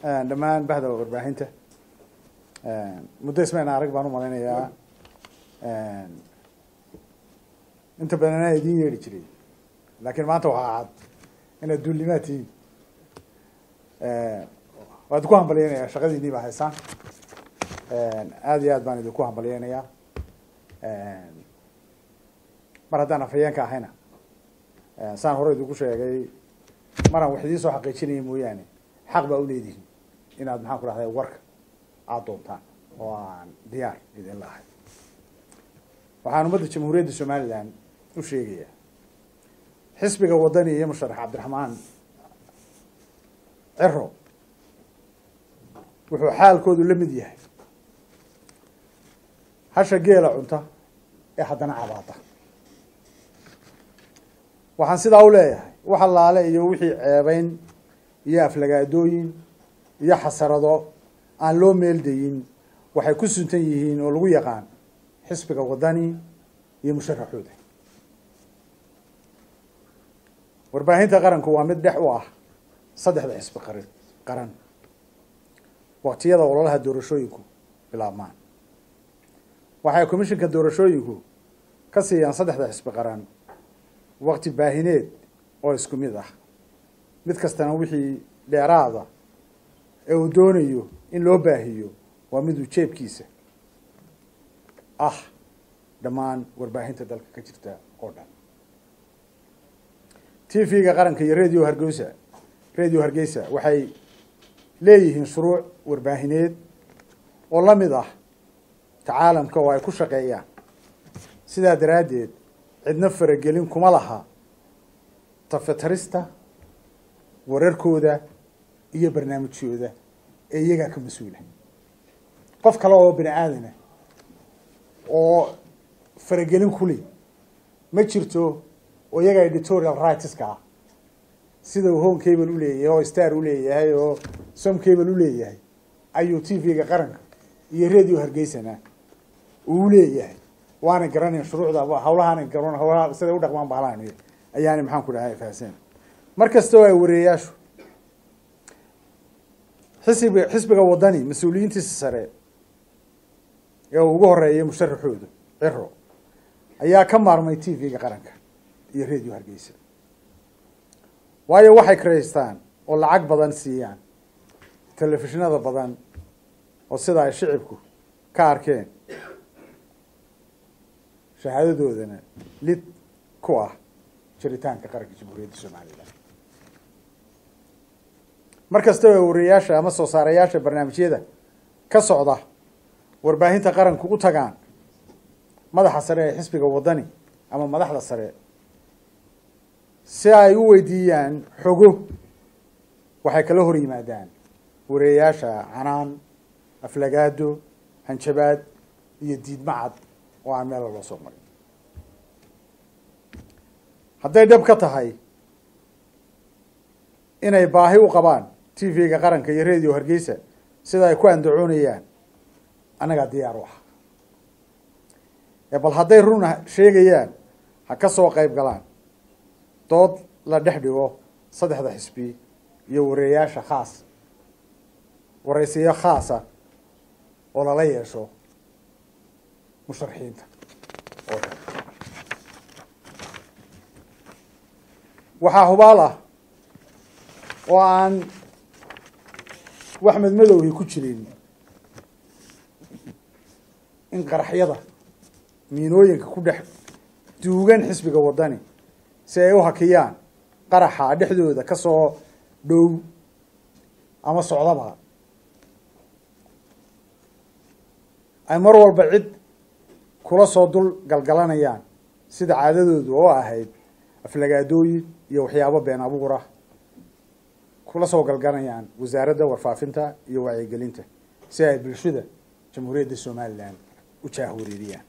dhammaan bahda warbaahinta muddo ismayn arag baan u malaynayaa inta badan anaa idiin yeedhi jiray laakiin maanta waxaa cad inaad duulimaad tihiin waa idinku hambalyeynayaa shaqadiinii baa haysaan aada iyo aad baan idinku hambalyeynayaa mar haddaan afhayeenka ahayna saan hore idinku sheegay maraan wax idiin soo xaqiijinaya mooyaane xaq baa uleedihin inaad maxaan ku dhahday warka aada doontaan oo aan diyaar idin la ahay waxaan ummadda jamhuuriyadda somalilan u sheegayaa xisbiga wadani iyo musharax cabdiraxmaan cero wuxuu xaalkoodu la mid yahay hasha geela cunta ee haddana cabaada waxaan sidaa u leeyahay wax allaale iyo wixii ceebeyn iyo aflagaadooyin iyo xasarado aan loo meeldayin waxay ku suntan yihiin oo lagu yaqaan xisbiga wadani iyo musharaxooda warbaahinta qaranku waa mid dhex u ah saddexda xisbi qaran qaran waqtiyada ololaha doorashooyinku bilaabmaan waxay commishinka doorashooyinku ka siiyaan saddexda xisbi qaran waqti baahineed oo isku mid ah mid kastana wixii dheeraada ee uu doonayo in loo baahiyo waa miduu jeebkiisa ah dhammaan warbaahinta dalka ka jirta oo dhan t v-ga qaranka iyo radio hargeysa radio hargeysa waxay leeyihiin shuruuc warbaahineed oo la mid ah tacaalamka oo ay ku shaqeeyaan sidaa daraaddeed cidna faragelin kuma laha tafatarista wararkooda iyo barnaamijyooda ee iyagaa ka mas-uula qof kale oo bini aadana oo faragelin kuli ma jirto oo iyaga editorial rightska ah sida uu home cable uleeyahay oo star uleeyahay oo som cable uleeyahay ayuu t v-ga qaranka iyo radio hargeysana uu leeyahay waana garanayn shuruucda hawlahaana garan hawlaha siday u dhaqmaan bahlaan ayaana maxaan ku dhahay fahasen mar kasta oo ay wareeyaashu xisbiga xisbiga wadani mas-uuliyiintiisa sare ee uu ugu horeeyay musharaxooda ciro ayaa ka maarmay t v-ga qaranka iyo radio hargeysa waayo waxay karaystaan oo lacag badan siiyaan telefishinada badan oo sida ay shicibku ka arkeen shahaadadoodana lid ku ah jiritaanka qaranka jamhuuriyadda somalilan mar kasta oo wariyayaasha ama soo saarayaasha barnaamijyada ka socda warbaahinta qaranku u tagaan madaxa sare ee xisbiga wadani ama madaxda sare si ay u weydiiyaan xogo waxay kala hor yimaadaan wariyayaasha canaan aflagaado hanjabaad iyo diidmacad oo aan meela loo soo marin hadday dhab ka tahay inay baahi u qabaan t v-ga qaranka iyo radio hargeysa sida ay ku andacoonayaan annagaa diyaar u ah ee bal hadday run sheegayaan ha ka soo qayb galaan dood la dhex dhigo saddexda xisbi iyo wareeyaasha khaas waraysiyo khaasa oo lala yeesho musharaxiinta oo dhan waxaa hubaal ah oo aan wax madmadowhi ku jirin in qaraxyada miinooyinka ku dhex duugan xisbiga wadani si ay u hakiyaan qaraxa dhexdooda ka soo dhow ama socdaba ay mar walba cid kula soo dul galgalanayaan sida caadadoodu oo ahayd aflagaadooyin iyo waxyaabo been abuura kula soo galgalanayaan wasaaradda warfaafinta iyo wacyigelinta si ay bulshada jamhuuriyadda somalilan u jaahwareeriyaan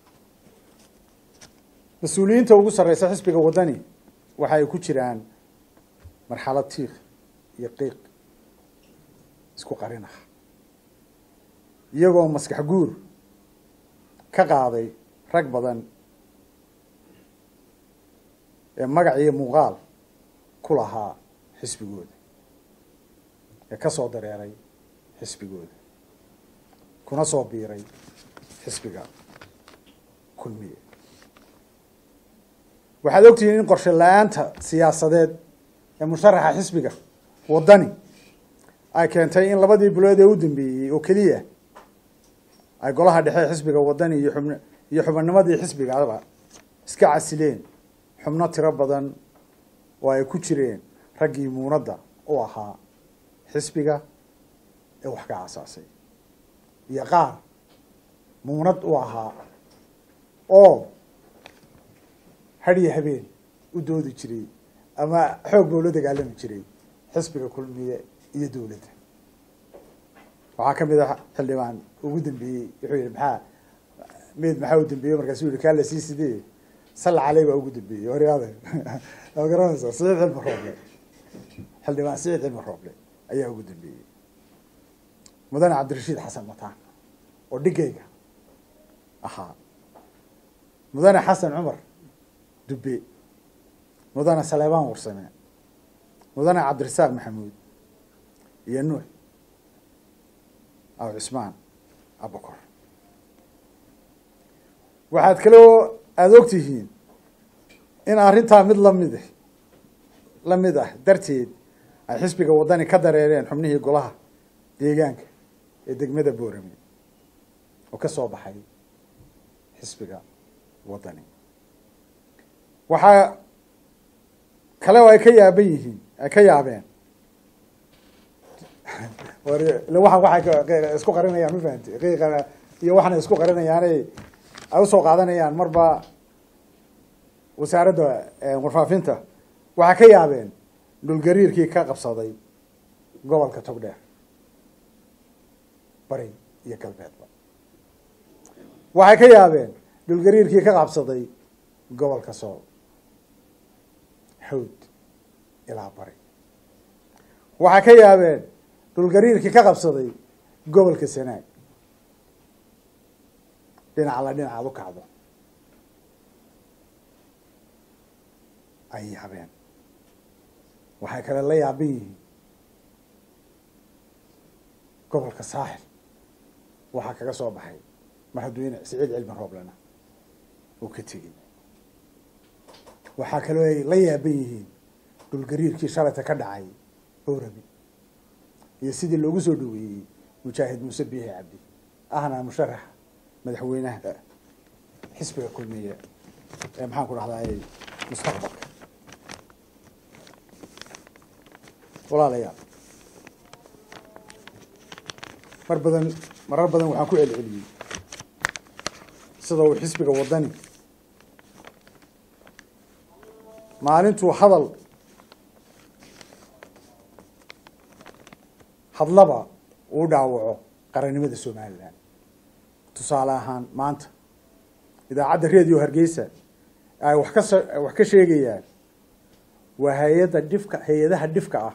mas-uuliyiinta ugu sarreysa xisbiga wadani waxa ay ku jiraan marxalad tiik iyo qiiq isku qarin ah iyagoo maskax guur ka qaaday rag badan ee magac iyo muuqaal ku lahaa xisbigooda ee ka soo dareeray xisbigooda kuna soo biiray xisbiga kulmiye waxaad ogtihiin in qorshe la-aanta siyaasadeed ee musharaxa xisbiga waddani ay keentay in labadii bilood ee u dambeeyey oo keliya ay golaha dhexe xisbiga waddani iyo xubn iyo xubinnimadii xisbigaba iska casileen xubno tiro badan oo ay ku jireen raggii muunadda u ahaa xisbiga ee wax ka aasaasay iyo qaar muunad u ahaa oo hadhiyo habeen u doodi jiray ama xoog boo la dagaalami jiray xisbiga kulmiye iyo dowladda waxaa ka mid a xildhibaan ugu dambeeyey wuxuu yihi maxaa meed maxaa u dambeeyey markaasuu yihi kaa la sii sidee salla caley baa ugu dambeeyey horyaada waa garanaysaa siciid cilmi rooble xildhibaan siciid cilmi rooble ayaa ugu dambeeyey mudane cabdirashiid xasan mataan oo dhigayga ahaa mudane xasan cumar dube mudane saleebaan warsame mudane cabdirasaaq maxamuud iyo nuux aw cismaan abakor waxaad kaloo aada og tihiin in arrintaa mid lamid la mid ah darteed ay xisbiga waddani ka dareereen xubnihii golaha deegaanka ee degmada boorame oo ka soo baxay xisbiga waddani waxaa kale oo ay ka yaaban yihiin ay ka yaabeen waxaan waxay isku qarinayaan ma fahamti qiiqana iyo waxana isku qarinayaanay ay usoo qaadanayaan marba wasaaradda warfaafinta waxaa ka yaabeen dhulgariirkii ka qabsaday gobolka togdheer bari iyo galbeedba waxay ka yaabeen dhulgariirkii ka qabsaday gobolka sool hawd ilaa bari waxay ka yaabeen dhulgariirkii ka qabsaday gobolka sanaag dhinaca la dhinacaad u kacdo ay yaabeen waxay kale la yaaban yihiin gobolka saaxil waxaa kaga soo baxay madaxweyne siciid cilmi rooblena uu ka tegey waxaa kaloo ay la yaaban yihiin dhulgariirkii shalayta ka dhacay boorami iyo sidii loogu soo dhaweeyey mujaahid muuse biixi cabdi ahna musharaxa madaxweynaha xisbiga kulmiye ee maxaan ku dhahday mustaqbalka walaalayaal mar badan marar badan waxaan ku celceliyey sida uu xisbiga waddani maalintuu hadal hadlaba uu dhaawaco qarannimada somalilan tusaale ahaan maanta idaacadda radio hargeysa ay wax ka wax ka sheegayaan waa hay-adda dhifka hay-adaha dhifka ah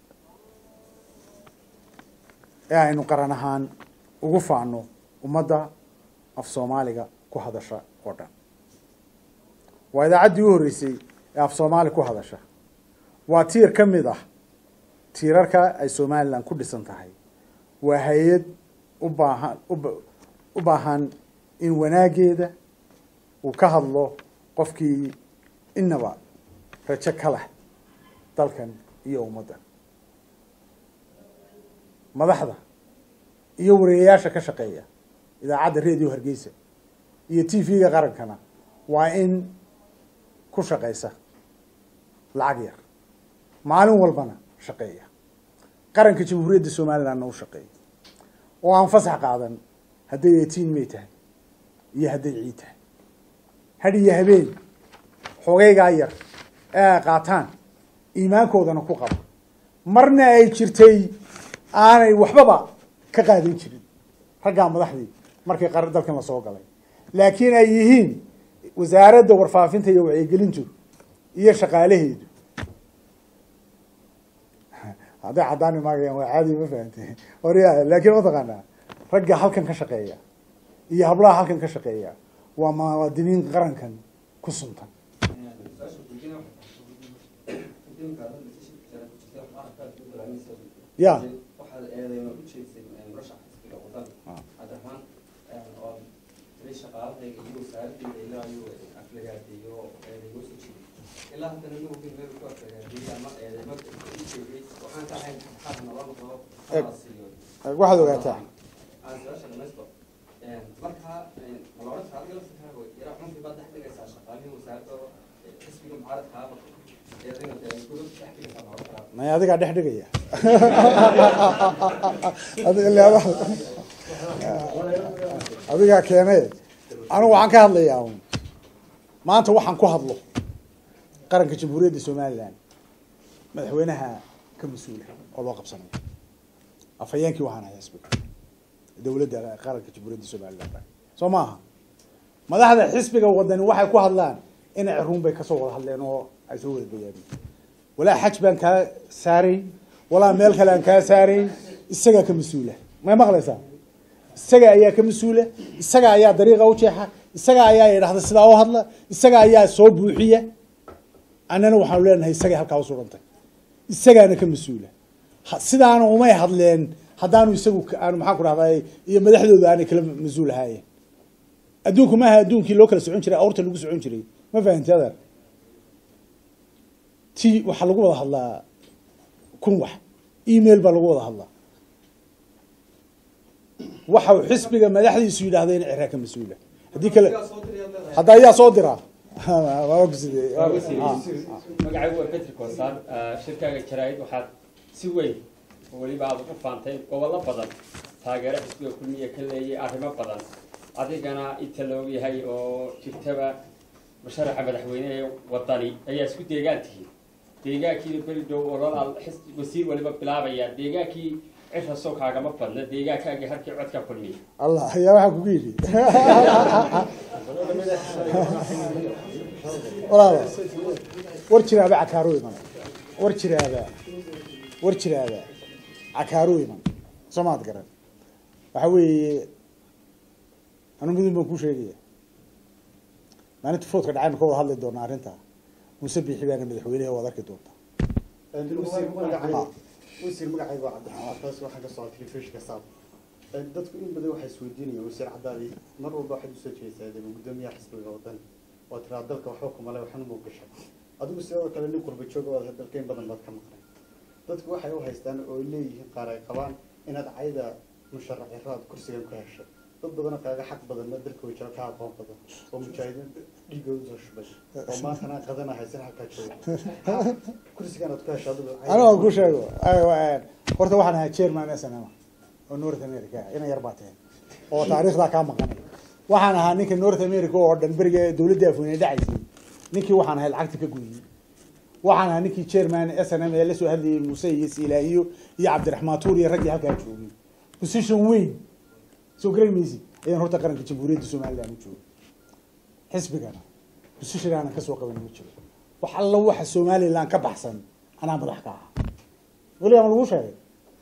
ee aynu qaran ahaan ugu faano ummadda af soomaaliga ku hadasha oo dhan waa idaacaddii u horreysay ee af soomaali ku hadasha waa tiir ka mid ah tiirarka ay somalilan ku dhisan tahay waa hay-ad u baahan u baahan in wanaageeda uu ka hadlo qofkii inaba rajo ka leh dalkan iyo ummaddan madaxda iyo wareeyayaasha ka shaqeeya idaacadda radio hargeysa iyo t v-ga qarankana waa in ku shaqeysa lacag yar maalin walbana shaqeeya qaranka jamhuuriyadda somalilandna u shaqeeya oo aan fasax qaadan hadday eighteen may tahay iyo hadday ciid tahay had iyo habeen xogeygaa yar ee ay qaataan iimaankoodana ku qaba marna ay jirtay aanay waxbaba ka qaadan jirin raggaa madaxdii markii qar dalkan la soo galay laakiin ay yihiin wasaaradda warfaafinta iyo wacyigelintu iyo shaqaalaheedu hadday caddaani maagayaan waa caadi ma fahamte horya laakiin mataqaanaa ragga halkan ka shaqeeya iyo hablaha halkan ka shaqeeya waa muwaadiniin qarankan ku suntan ya madaxayga iyo wasaaradayda ilaa ayuu aflagaadeeyo eedaygoo soo jeeday ilaa haddana ma ogin meel ku aflagaadeeyey ama eedayma ii sheegay waxaan ka ahayn xabxaad nala noqdo kala siiyo waxaad ogaataa aan su-aasha dhamaysto markaa ma la odhan karaa adiga laftirkaaga yaraa xunfii baad dhex dhigaysaa shaqaalihii wasaaradda xisbiga mucaaradkaaba eedayna dee gudub dhex dhigaysaa ma odhan karaa may adigaa dhex dhigaya Adi- ilaa wax- adigaa keenay anigu waxaan ka hadlayaa un maanta waxaan ku hadlo qaranka jamhuuriyadda somaliland madaxweynaha ka mas-uula oo loo qabsanayo afhayeenkii waxaan ahay xisbiga dowladda qaranka jamhuuriyadda somaliland soo maaha madaxda xisbiga wadani waxay ku hadlaan inay ruun bay kasoo wada hadleen oo ay soo wada bayaameen walaa xaj baan kaa saarayn walaa meel kale aan kaa saarayn isagaa ka mas-uula may maqlaysaa isaga ayaa ka mas-uula isaga ayaa dariiqa u jeexa isaga ayaa idhahda sidaa u hadla isaga ayaa soo buuxiya annana waxaanu leenahay isagay halkaa u sugantay isagaana ka mas-uula Ha- sidaana umay hadleen haddaanu isagu ka- aanu maxaan ku dhahday iyo madaxdooda aanay kala mas-uul ahaayeen adduunku maaha adduunkii loo kala socon jiray awrta lagu socon jiray ma fahamti adeer ti waxaa lagu wada hadlaa kun wax email baa lagu wada hadlaa waxa uu xisbiga madaxdiisu yidhahdeen ciraa ka mas-uula haddii kale hadda ayaa soo diraa waa ogsidee. Ah, ah. magacaygu waa petri koosaan shirkaaga jaraa'id waxaad si weyn oo weliba aad ugu faantay gobollo badan taageero xisbiga kulmiya ka leeyay arrimo badan adigana inta la ogyahay oo jirtaba musharaxa madaxweyne ee wadani ayaa isku deegaan tihiin deegaankii beri dhow ololaal xis- wasiir waliba bilaabaya deegaankii cisha soo kaagama badna deegaankaagii halkii codka kulmiya allah ayaa waxaa kugu yidhi walaalo war jiraaba cakaaru iman war jiraaba war jiraaba cakaaru iman soo maad garan waxa weeye anu midun baan kuu sheegaya maalinta foodka dhacaynu ka wada hadli doonaa arrintaa muuse biixi baana madaxweynaha waad arki doontaa wasiir magacayga wasiir magacayga waa cabdiraxmaan taas waxaa ka socda telefishinka saab dadku in badan waxay isweydiinayaan wasiir cadaadi mar walba waxaad usoo jeesaa dee gudoomiyaha xisbiga wadan waa tiraa dalka waxba kumale waxna muu gashay adigu sidoo kale nin qurba jooga waad dalka in badan baad ka maqnay dadku waxay u haystaan oo ay leeyihiin qaar ay qabaan inaad cayda musharaxiro aad kursigan ku heshay dad badanoo kaaga xaq badan ma dalka way jiro ka aqoon badan oo mujaahidiin dhiigooda soo shubay oo maantana qadana haysan halkaa jooga kursigan aad ku heshay adigu cayda- aniga aan ku sheego ay- waa- horta waxaan ahaa chairman snm oo north america ina yar baa tahay oo taariikhdaa kaa maqanay waxaan ahaa ninka north america oo dhan beriga dowladda afweyne dhacaysay ninkii waxaan ahay lacagta ka gudiyey waxaan ahaa ninkii chairman snm ee lasoo hadlayay muuse iyo silaahiyo iyo cabdiraxmaan tuur iyo raggii halkaa joogay position weyn soo garan maysid ayaan horta qaranka jamhuuriyadda somaliland u joogay xisbigana position aanan kasoo qaban ma jiro wax alla waxa somaliland ka baxsan anaa madax ka ahaa weli ama lagu sheegay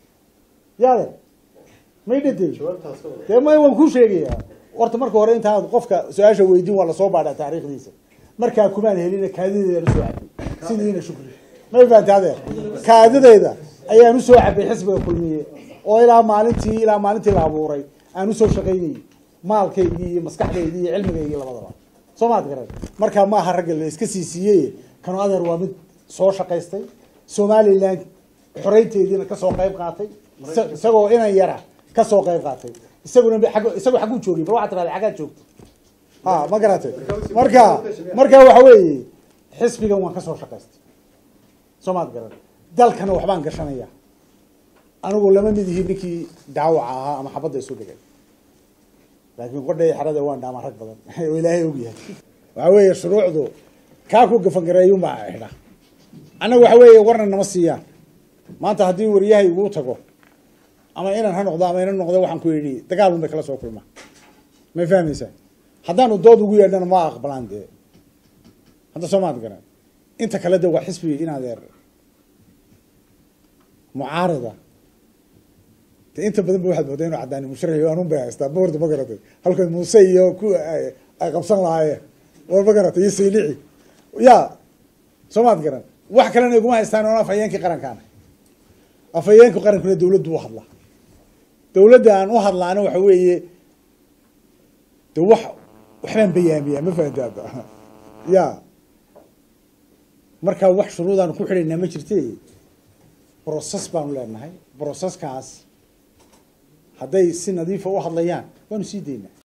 yaade may dhadey jawaabtaas ka wada dee may waan kuu sheegayaa horta marka hore intaad qofka su-aasha weydiin waa lasoo baadhaa taariikhdiisa markaa kumaan helina kaadideeda la soo cabay sidiina shukri may fahamta adeer kaadideyda ayaan usoo cabay xisbiga kulmiye oo ilaa maalintii ilaa maalintii la abuuray aan usoo shaqaynayay maalkaygii iyo maskaxdaydii iyo cilmigaygii labadaba soo maad garan markaa ma aha ragga la iska sii siiyey kanu adeer waa mid soo shaqaystay somaliland xoreynteediina kasoo qayb qaatay isa- isagoo inan yara kasoo qayb qaatay isaguna ba- xaggo- isagoo xagguu joogay bal waxaa tirahda xaggaa joogta ha ma garatay marka marka waxa weeye xisbigan waan kasoo shaqaystay soo maad garan dalkana waxbaan gashanaya anigu lama mid yihiin ninkii daawaca ahaa ama xabadda isu dhigay laakiin qodhay xerada waan dhaamaa rag badan oo ilaahay ogyahay waxa weeye shuruucdu kaa ku gafangareeyunbaa xidha annaga waxa weeye warna nama siiyaan maanta haddii wariyahay iguu tago ama inan ha noqdo ama inan noqdo waxaan ku yidhi dagaal un bay kala soo kulmaa may fahmaysaa haddaanu dood ugu yeedhana ma aqbalaan dee hadda soo maad garan inta kale de waa xisbi in adeer mucaarida de inta badan ba waxaad moodaa inuu caddaani musharaxi anun bay haystaa boorda ma garatay halkan muuse iyo ku ay ay qabsan lahaayeen war ma garatay iyo saylici ya soo maad garan wax kalena iguma haystaan oon afhayeenkii qarankaana afhayeenka qarankuna dawladdu u hadlaa dawladda aan u hadlaana waxa weeye de wax waxbaan bayaamiyaa ma fahamta hadda ya markaa wax shuruudaan ku xidhaynaa ma jirte brocess baanu leenahay broceskaas hadday si nadiifa u hadlayaan waanu sii daynaa